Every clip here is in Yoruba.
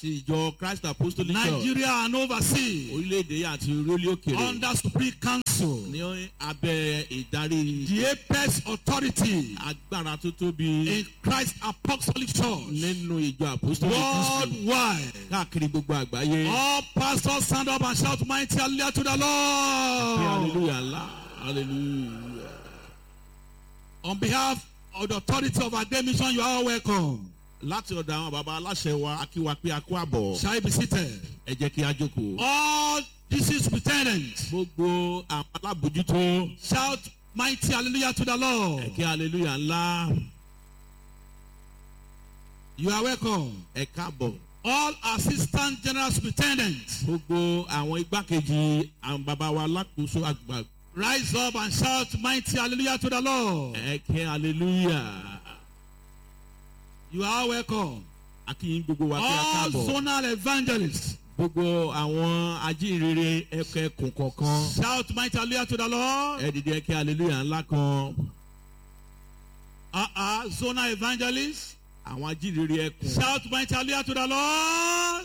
àti ìjọ christ apostolic church Nigeria and overseas orílẹ̀-èdè àti orílẹ̀ òkèèrè under Supreme Council, ní abẹ́ ìdarí the apex authority agbára tó tóbi in Christ Apostolic Church nínú ìjọ apostolic christian worldwide. káàkiri gbogbo àgbáyé. All pastors stand up and shout mighty hallelujah to the Pé Lord. hallelujah ńlá hallelujah. On behalf of the authority of our day mission, you are all welcome. láti ọ̀dọ̀ àwọn baba aláṣẹ wa akíwa pé a kó àbọ̀ Shall you be seated? ẹ jẹ́ kí a jókòó. All district lieutenants gbogbo àwọn alábòjútó shout mighty hallelujah to the Lord. ẹ kí hallelujah ńlá You are welcome. ẹ káàbọ̀. All assistant general superintendents gbogbo àwọn igbákejì àwọn baba wa alákòóso àgbà rise up and shout mighty hallelujah to the Lord. ẹ kí hallelujah. You are welcome. akíyín gbogbo wa kí a All káàbọ̀. zonal evangelists gbogbo àwọn ajínrere ẹkẹkùn kọ̀ọ̀kan shout mighty hallelujah to the Lord. ẹ dìde ẹ kí hallelujah ńlá kan. Uh-uh, zonal evangelists àwọn ajínrere ẹkùn. shout mighty hallelujah to the Lord.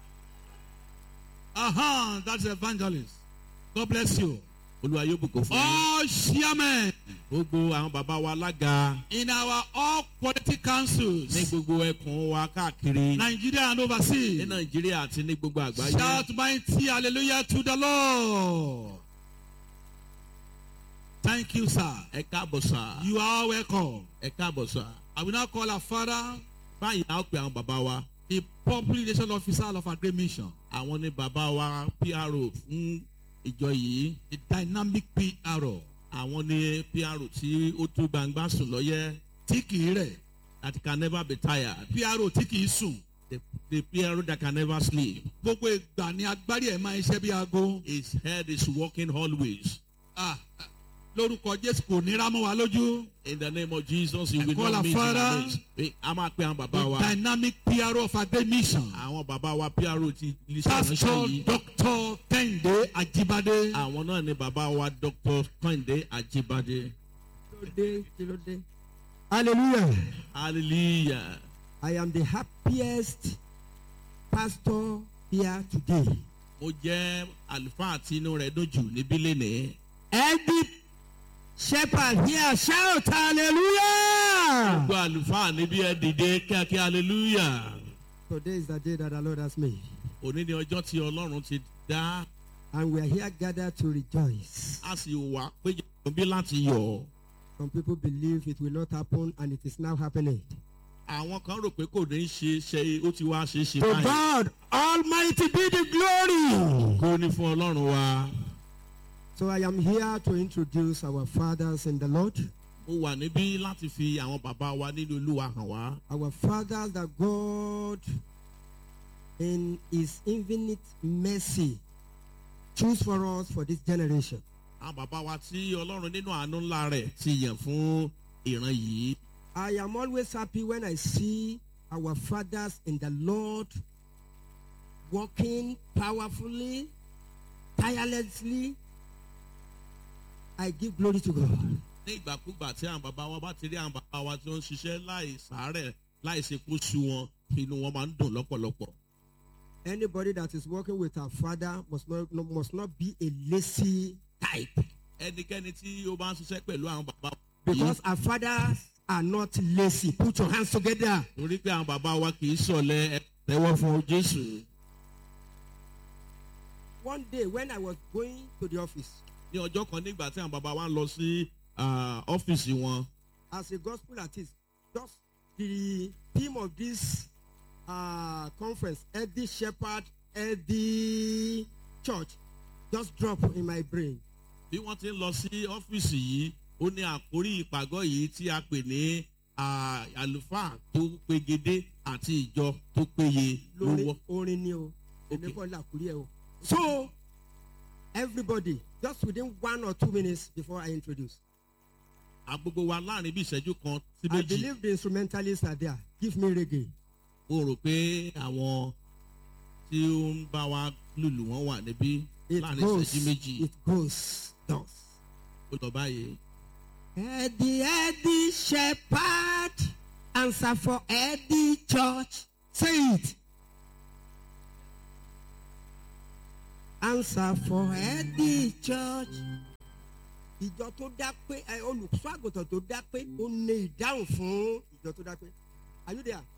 Uh-huh, that's evangelist. God bless you. olúwa yóò bùkún fún yín. All chairmen gbogbo àwọn baba wa alága in our all political councils, ní gbogbo ẹkùn wa káàkiri Nigeria and ní overseas, nàìjíríà àti ní gbogbo àgbáyé. shout mighty hallelujah to the Lord. Thank you, sir. ẹ káàbọ̀ sà. You are welcome. ẹ káàbọ̀ sà. I will now call our father, báyìí a ó pe àwọn baba wa. the public relation officer of our great mission, àwọn ní baba wa pro fún ìjọ yìí. the dynamic PRO. àwọn ní pro tí ó tó gbangba sùn lọ́yẹ́. Tí kìí rẹ̀, that can never be tired. PRO tí kìí sùn. the the pro that can never sleep. Gbogbo ìgbà ni agbárí ẹ̀ máa ń ṣẹ́ bí aago. his head is working always. Ah, ah, Lórúkọ Jésù kò ní rámọ́ wa lójú. in the name of jesus you will call not our miss in father. our midst. Eh, a máa pe àwọn baba The wa. dynamic PRO of our great mission. àwọn bàbá wa pro ti iléeṣẹ́ Pastor ìránṣẹ́ yìí Dr. Kẹ́hìndé Ajíbádé. àwọn náà ni bàbá wa dr kọ́hìndé àjíbádé Kílódé, kílódé. Hallelujah. hallelujah I am the happiest pastor here today. mo jẹ́ àlùfáà tí inú rẹ̀ dùn jù níbí lénìí Every shepherd here shout hallelujah. gbogbo àlùfáà níbí ẹ dìde kíákíá hallelujah Today is the day that the Lord has made. òní ni ọjọ́ tí ọlọ́run ti dá And we are here gathered to rejoice. a sì wà péjọ bí láti yọ̀ Some people believe it will not happen and it is now happening. àwọn kan rò pé kò ní ṣe ṣe ó ti wá ṣe é ṣe To báyìí God Almighty be the glory. kó ní fún ọlọ́run wa So I am here to introduce our fathers in the Lord. mo wà níbí láti fi àwọn bàbá wa nínú olúwa hàn wá. our fathers that God in his infinite mercy choose for us for this generation. àwọn bàbá wa tí ọlọ́run nínú àánú ńlá rẹ̀ ti yàn fún ìran yìí. I am always happy when I see our fathers in the Lord working powerfully, tirelessly. I give glory to God. ní ìgbàkúgbà tí àwọn bàbá wa bá ti rí àwọn bàbá wa tí wọ́n ń ṣiṣẹ́ láì sàárẹ̀ láì ṣe kó sú wọn inú wọn máa ń dùn lọ́pọ̀lọpọ̀. Anybody that is working with our father must not, no- must not be a lazy type. ẹnikẹ́ni tí ó bá ń ṣiṣẹ́ pẹ̀lú àwọn bàbá wa Because our fathers are not lazy. Put your hands together. torí pé àwọn bàbá wa kì í sọ̀lẹ̀ ẹ tẹ́wọ́ fún jésù. One day when I was going to the office ní ọjọ́ kan nígbà tí àwọn bàbá wa ń lọ sí ah, ọ́fíìsì wọn as a gospel artist, just the theme of this uh, conference, Eddie Shepherd, Eddie Church, just drop in my brain. bí wọ́n ti ń lọ sí ọ́fíìsì yìí ó ní àkórí ìpàgọ́ yìí tí a pè ní ah, àlùfáà tó pegedé àti ìjọ tó péye ló Lórí wọ́. orin ni o, èmi Okay. kọ́ làkúrí ẹ̀ o. So everybody, just within one or two minutes before I introduce, agbogbo wa láàrin bí ìṣẹ́jú kan sí I méjì believe the instrumentalists are there. Give me reggae. mo rò pé àwọn tí ó ń bá wa lùlù wọn wà níbí It láàrin goes, ìṣẹ́jú méjì it goes, thus. ó lọ báyìí. Eddie, Eddie Shepherd, answer for Eddie Church. Say it. answer for healthy church. ìjọ tó dá pé ẹ olùṣọ́ àgùntàn tó dá pé ó ní ìdáhùn fún ìjọ tó dá pé are you there?